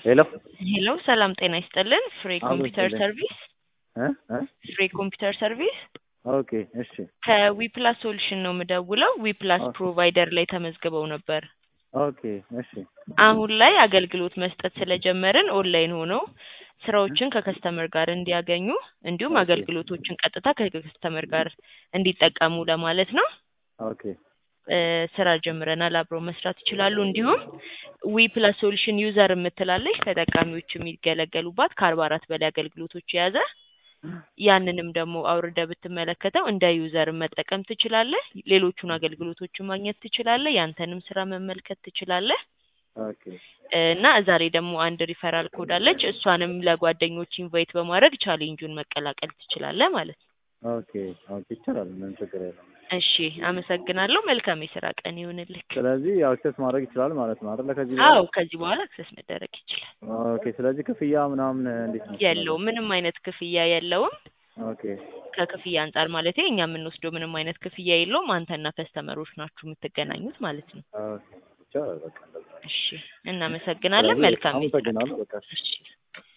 ሄሎ ሄሎ ሰላም ጤና ይስጥልን። ፍሬ አብሮ ኮምፒውተር ይስጥልኝ። ሰርቪስ እ እ ፍሬ ኮምፒውተር ሰርቪስ ኦኬ እሺ ከዊፕላስ ሶሉሽን ነው የምደውለው። ዊፕላስ ኦኬ። ፕሮቫይደር ላይ ተመዝግበው ነበር። ኦኬ እሺ አሁን ላይ አገልግሎት መስጠት ስለጀመርን ኦንላይን ሆነው ስራዎችን ከከስተመር ጋር እንዲያገኙ እንዲሁም ኦኬ። አገልግሎቶችን ቀጥታ ከከስተመር ጋር እንዲጠቀሙ ለማለት ነው። ኦኬ እ ስራ ጀምረናል። አብረው መስራት ይችላሉ። እንዲሁም ዊ ፕላስ ሶሉሽን ዩዘር የምትላለች ተጠቃሚዎች የሚገለገሉባት ከአርባ አራት በላይ አገልግሎቶች የያዘ ያንንም ደግሞ አውርደ ብትመለከተው እንደ ዩዘር መጠቀም ትችላለህ። ሌሎቹን አገልግሎቶችን ማግኘት ትችላለህ። ያንተንም ስራ መመልከት ትችላለህ። ኦኬ እና እዛ ላይ ደግሞ አንድ ሪፈራል ኮድ አለች። እሷንም ለጓደኞች ኢንቫይት በማድረግ ቻሌንጁን መቀላቀል ትችላለህ ማለት ነው። ኦኬ ኦኬ ይቻላል። ምንም ችግር የለም። እሺ፣ አመሰግናለሁ። መልካም የስራ ቀን ይሁንልህ። ስለዚህ አክሰስ ማድረግ ይችላል ማለት ነው አይደለ? ከዚህ በኋላ አዎ፣ ከዚህ በኋላ አክሰስ መደረግ ይችላል። ኦኬ። ስለዚህ ክፍያ ምናምን እንዴት ነው? የለውም፣ ምንም አይነት ክፍያ የለውም። ኦኬ ከክፍያ አንጻር ማለት እኛ የምንወስደው ምንም አይነት ክፍያ የለውም። አንተና ከስተመሮች ናችሁ የምትገናኙት ማለት ነው። ኦኬ ይቻላል። በቃ እንደዛ። እሺ፣ እናመሰግናለን። ስለዚህ መልካም የስራ ቀን። አመሰግናለሁ። በቃ እሺ